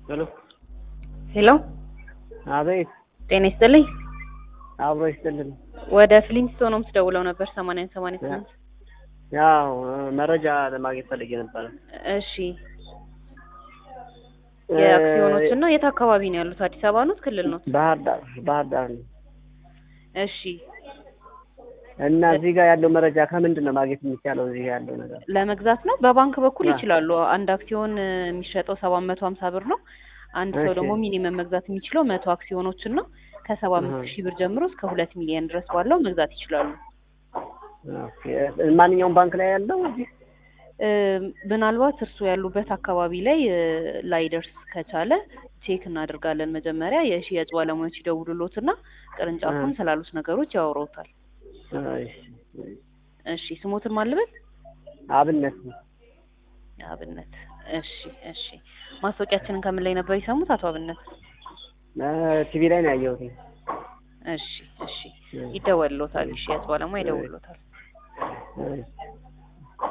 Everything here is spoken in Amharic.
ሄሎ ሄሎ አቤት ጤና ይስጥልኝ። አብሮ ይስጥልን። ወደ ፍሊንስቶን ሆምስ ደውለው ነበር ሰማንያን ሰማንያ ስምንት ያው መረጃ ለማግኘት ፈልጌ ነበረ። እሺ የአክሲዮኖችን ነው የት አካባቢ ነው ያሉት? አዲስ አበባ ኖት ክልል ኖት? ባህር ዳር ባህር ዳር ነው እሺ እና እዚህ ጋር ያለው መረጃ ከምንድን ነው ማግኘት የሚቻለው? እዚህ ጋር ያለው ነገር ለመግዛት ነው በባንክ በኩል አዎ። ይችላሉ። አንድ አክሲዮን እ, የሚሸጠው ሰባት መቶ ሀምሳ ብር ነው። አንድ ሰው እሺ። ደግሞ ሚኒመም መግዛት የሚችለው መቶ አክሲዮኖችን ነው። ከሰባ አምስት አሃ። ሺህ ብር ጀምሮ እስከ ሁለት ሚሊዮን ድረስ ባለው መግዛት ይችላሉ። ኦኬ። ማንኛውም ባንክ ላይ ያለው እዚህ? እ, ምናልባት እርስዎ ያሉበት አካባቢ ላይ እ, ላይደርስ ከቻለ ቼክ እናደርጋለን። መጀመሪያ የሽያጭ ባለሙያዎች ይደውሉሎትና ቅርንጫፉን እ። ስላሉት ነገሮች ያወራውታል። እሺ። እሺ ስሞትን ማልበት አብነት ነው። አብነት። እሺ እሺ ማስታወቂያችንን ከምን ላይ ነበር የሰሙት አቶ አብነት? ቲቪ ላይ ነው ያየሁት። እሺ እሺ ይደወልሎታል። ሽያጭ ባለሙያ ይደውልሎታል። እሺ።